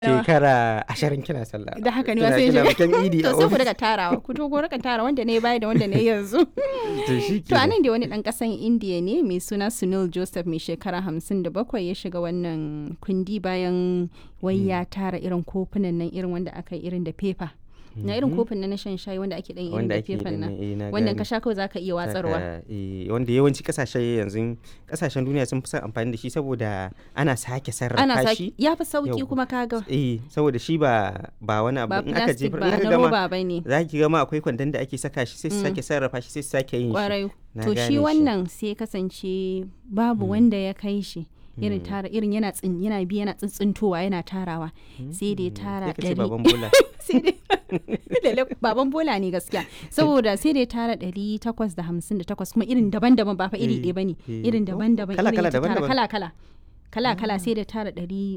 shekara ashirin kina sallah da haka ne Kina- wasu kina yin bikin idi a to sai ku ofis. daga tarawa ku to ku rika tara wanda ne baya da wanda ne yanzu to shi to anan da wani dan kasan indiya ne mai suna sunil joseph mai shekara hamsin da bakwai ya shiga wannan kundi bayan wai ya tara irin kofunan nan irin wanda aka yi irin da fefa na irin kofin nan na shan shayi wanda ake dan irin wanda da ake fefan da nan eh, na wannan gane. ka sha kawai zaka iya watsarwa Saka, eh, wanda yawanci kasashe yanzu kasashen duniya sun fi son amfani da shi saboda ana sake sarrafa ana shi saki ya fi sauki Yau. kuma kaga eh saboda shi ba ba wani abu ba in aka plastic jefar ba in aka na gama roba ba ne za ki gama akwai kwandon da ake saka shi sai su Mm. sake sarrafa shi sai su sake yin shi kwarai Na to gane shi wannan sai kasance babu wanda ya kai shi irin tara irin yana tsin yana bi yana tsintsintowa yana tarawa sai da ya tara sai ka ce ɗari baban bola sai dai Lalle baban bola ne gaskiya saboda sai da ya tara ɗari takwas da hamsin da takwas kuma irin daban-daban ba fa iri Eh, ɗaya ba ne eh. irin Oh, daban-daban kala-kala, irin ya tara daban-daban. kala-kala kala-kala sai da tara ɗari